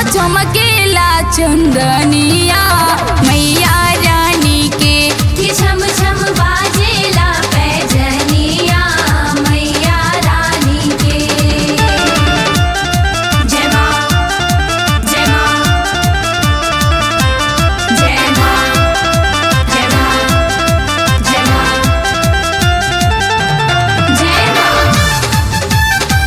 चमकेला चंदनिया मैया रानी के कि छम छम बाजेला पैजनिया मैया रानी के जय माँ जय माँ जय माँ जय माँ जय माँ जय माँ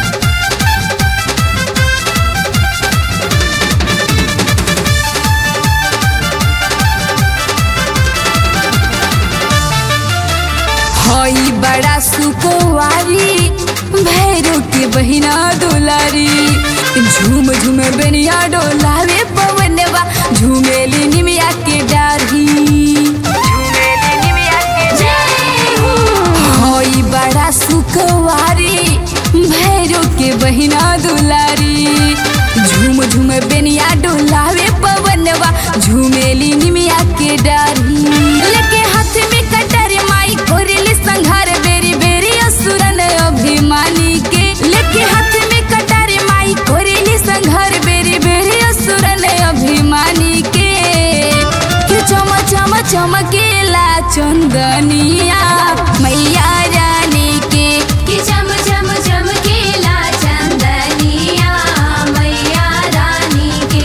हई बड़ा सुकुवारी भैरो के बहिना डोलारी झूम झूम बेनिया डोलावे पवनवा झूमेली निमिया के डारी झूमेली निमिया के जय हो हई बड़ा सुकुवारी भैरो के बहिना दुलारी झूम झूम बेनिया डोलावे पवनवा झूमेली निमिया के डारी लेके हाथ में कटर माई कोरेली संघार बेरी बेरी असुरन अभिमानी के लेके हाथ में कटर माई कोरेली संघार बेरी बेरी असुरन अभिमानी के के चम चम चमकेला चंदनिया मैया रानी के कि चम चम चमकेला चंदनिया मैया रानी के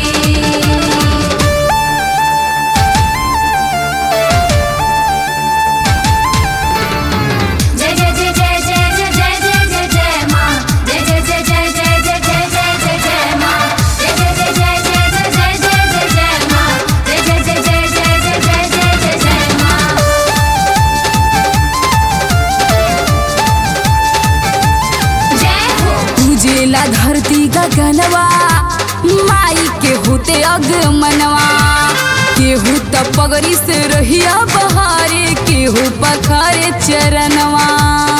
जय जय जय जय जय जय जय जय जय जय माँ जय जय जय जय जय जय जय जय जय जय माँ जय जय जय जय जय जय जय जय जय जय माँ जय जय जय जय जय जय जय जय जय जय माँ जय हो उजेला धरती गगनवा माई के होते अगमनवा केहू त पगड़ी से रहिया बहारे केहू पखारे चरणवा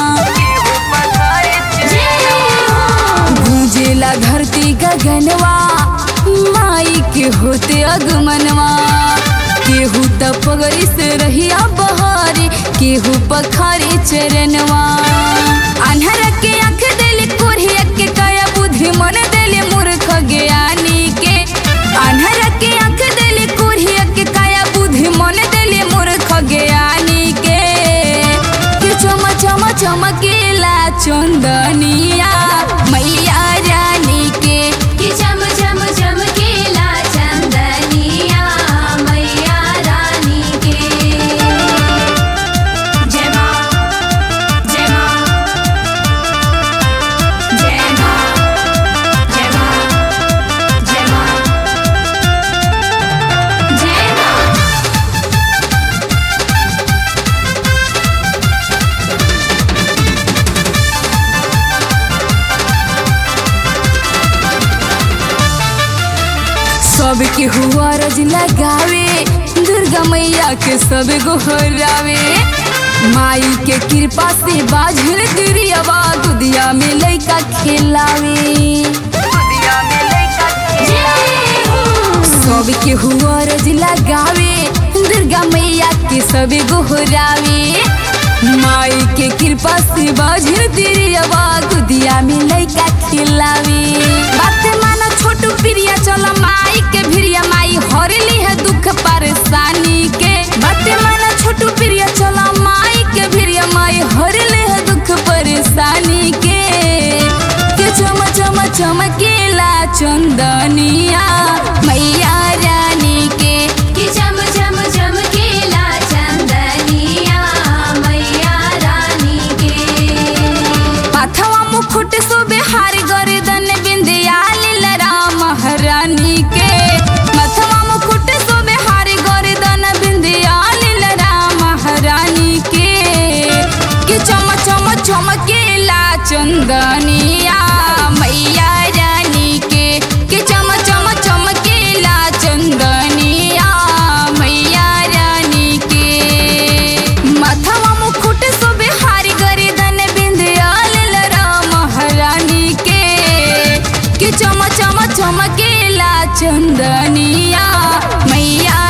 जय हो गूंजेला धरती गगनवा माई के होते अगमनवा केहू त पगड़ी से रहिया बहारे केहू पखारे चरणवा अनहर के आंख देले कोरिया के काया बुद्धि मन देले मूर्ख ज्ञानी के अनहर के आंख देले कोरिया के काया बुद्धि मन देले मूर्ख ज्ञानी के के चम चम चमकेला चंदनिया मैया रानी के कि चम चम चमकेला चंदनिया मैया रानी के जय माँ जय माँ जय माँ जय माँ जय माँ जय माँ सबके हुआ रज लगावे दुर्गा मैया के सब गोहरावे माई के कृपा से बाझल गिरियावा दुदिया में लइका खेलावे जय हो सबके हुआ रज लगावे दुर्गा मैया के सब गोहरावे माई के कृपा से बाझल गिरियावा दुदिया में लइका खेलावे बात माना छोटू प्रिया चल माई के भिरिया माई हरली है दुख परेशानी के बात माना छोटू प्रिया चल माई के भिरिया माई हरले है दुख परेशानी के के चम चम चमकेला चंदनिया मैया रानी के कि चम चम चमकेला चंदनिया मैया रानी के पाथवा मुकुट सोबे हार गर्दन बिंदिया लीलरा महारानी के मथवा मुकुट सोबे हार गर्दन बिंदिया लीलरा महारानी के कि चम चम चमकेला चंदनिया मैया रानी के कि चम चम चमकेला चंदनिया मैया रानी के मथवा मुकुट सोबे हार गर्दन बिंदिया लीलरा महारानी के कि चम चम चमकेला चंदनिया मैया